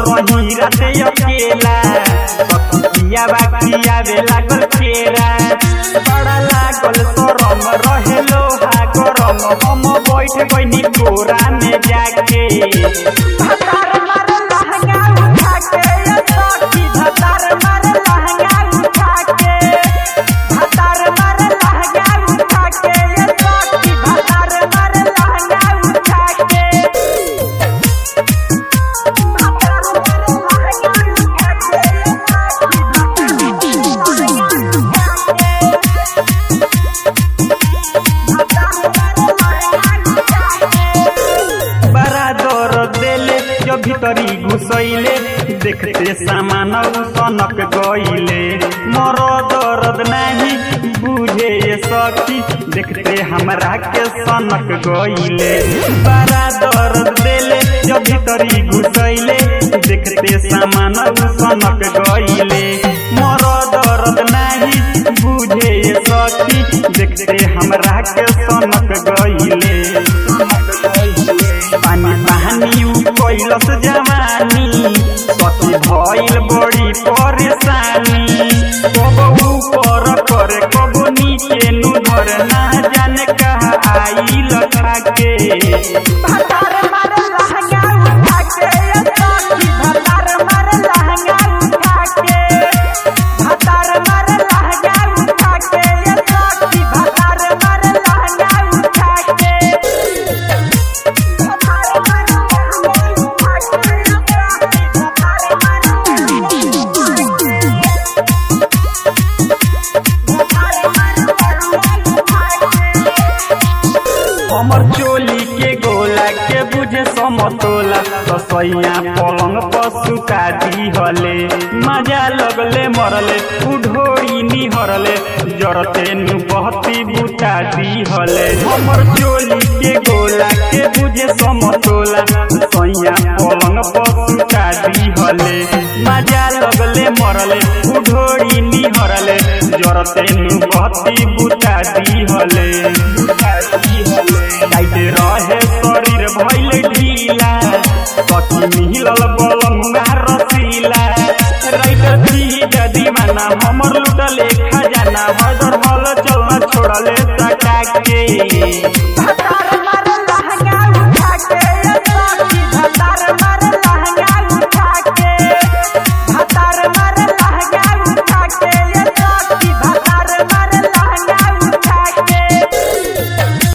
रही राते अकेला सखिया बाकिया वे लागल केरा बड़ा लागल सरम रहे लोहा गरम हम बैठ गइनी कोरा में जाके धतार मारे लहंगा उठा के ये सखी धतार मारे लहंगा उठा के धतार मारे लहंगा उठा के ये सखी धतार मारे लहंगा उठा के बड़ा दर्द देले जब भीतरी घुसैले देखते सामान सनक गईले मर दर्द नहीं बुझे ये सखी देखते हमरा के सनक गईले बड़ा दर्द देले जब भीतरी घुसैले देखते सामान सनक गईले मर दर्द नहीं बुझे ये सखी देखते हमरा के सनक गईले पानी पानी उ कैलस जवानी सती भइल बड़ी परेशानी कब ऊपर करे कब नीचे नु धर ना जाने कहा आई लखा के भतार मारे लहंगा उठा के ये सखी भतार मारे लहंगा उठा के भतार मारे लहंगा उठा के ये सखी भतार मारे लहंगा उठा के हमर चोली के गोला के बुझे समतोला तो सैया पलंग पर सुता दी हले मजा लगले मरले उढोरी निहरले जरते नु बहती बुता दी हले हमर चोली के गोला के बुझे समतोला सैया पलंग पर सुता दी हले मजा लगले मरले उढोरी निहरले जरते नु बहती बुता दी हले बुता दी हले जाइते रहे शरीर भइल ढीला कति मिलल बलमुआ रसीला राइटर थी दीवाना हमर लुटले खजाना हदर हल चलना छोड़ले सटा के